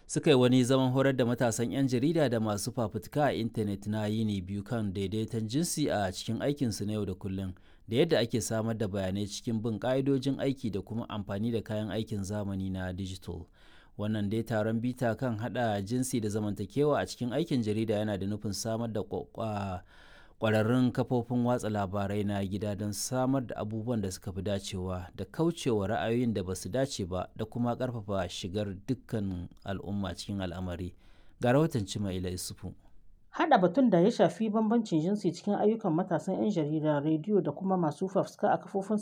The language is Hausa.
suka yi wani zaman horar da matasan 'yan jarida da masu fafutuka a intanet na yini biyu kan daidaiton jinsi a cikin aikinsu na yau da kullum da yadda ake samar da bayanai cikin bin ƙa'idojin aiki da kuma amfani da kayan aikin zamani na digital. wannan dai taron bita kan hada jinsi da zamantakewa a cikin aikin jarida yana da nufin samar da kwararrun kafofin watsa labarai na gida don samar da abubuwan da suka fi dacewa da kaucewa ra'ayoyin da ba su dace ba da kuma karfafa shigar dukkan al'umma cikin al'amari ga rahoton cima'ila isufu Haɗa batun da ya shafi bambancin jinsi cikin ayyukan matasan 'yan jarida, rediyo da kuma masu fafutuka a kafofin